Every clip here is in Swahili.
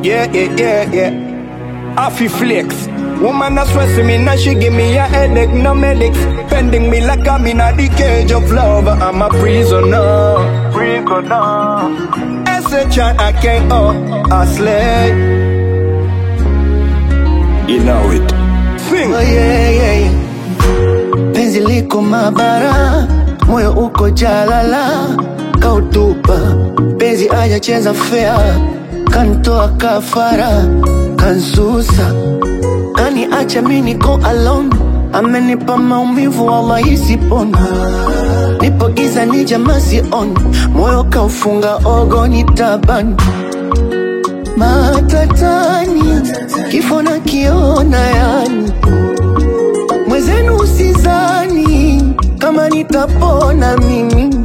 Yeah, yeah, yeah, yeah. Affy flex. Woman a stress me, now she give me a headache, no medics. Pending me like I'm in a the cage of love. I'm a prisoner. Prisoner. S-H-I-K-O, I slay. You know it. Sing. Oh, yeah, yeah, yeah. Penzi liko mabara, moyo uko jalala, kautupa penzi aja cheza fea, kantoa kafara, kansusa kani acha mi niko alone, amenipa maumivu wallahi sipona, nipo giza ni jamaa sioni, moyo kaufunga ogo ni tabani matatani, kifo na kiona yani mwezenu usizani kama nitapona mimi,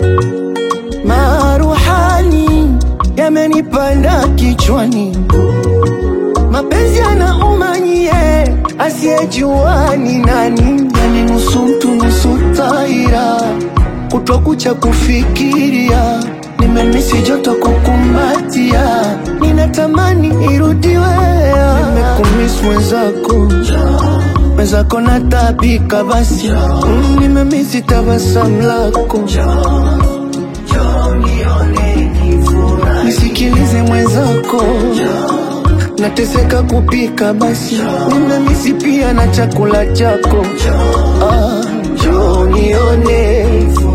maruhani yamenipanda kichwani, mapenzi yanauma nyie, asiyejua ni nani, yani nusu mtu nusu taira, kutwa kucha kufikiria nimemisi joto kukumbatia, ninatamani irudiwe, nimekumiss mwenzako mwenzako natabika basi mm, nimemisi tabasamu lako nisikilize mwenzako nateseka kupika basi nimemisi pia na chakula chako ah, njoo nione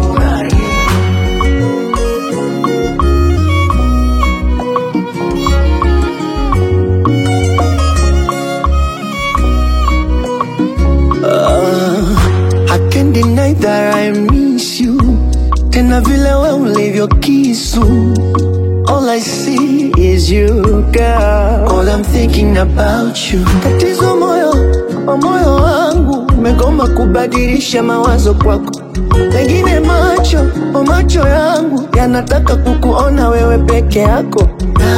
I can't deny that I miss you tena vile we ulivyo kisu All I see is you girl All I'm thinking about you Tatizo moyo wa moyo wangu Umegoma kubadilisha mawazo kwako Pengine macho o macho yangu Yanataka kukuona wewe peke yako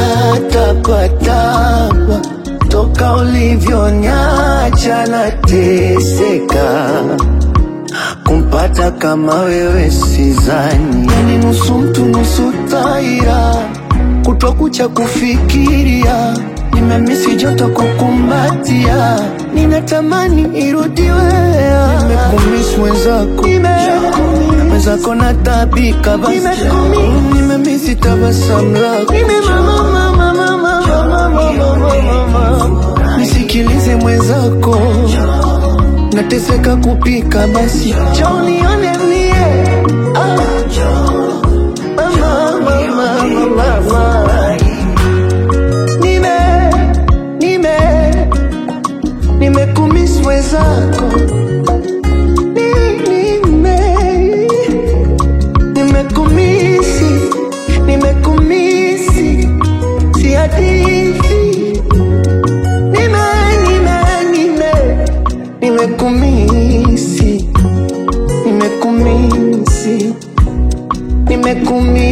Natapatapa Toka ulivyonyacha nateseka kumpata kama wewe sizani, yani nusu mtu nusu taira, kutwa kucha kufikiria, nimemisi joto kukumbatia, ninatamani irudiwe, nimekumiss mwenzako, mwenzako natabika basi, Mm, nimemisi tabasamu lako, nisikilize mwenzako nateseka kupika basi chonione mie ah. Mama, mama, mama, mama. Nime, nime, nimekumiss mwenzako Ni- nime, nimekumisi, nimekumisi, si hadithi nime, nime, nime nimekumisi, nimekumisi, nimekumisi.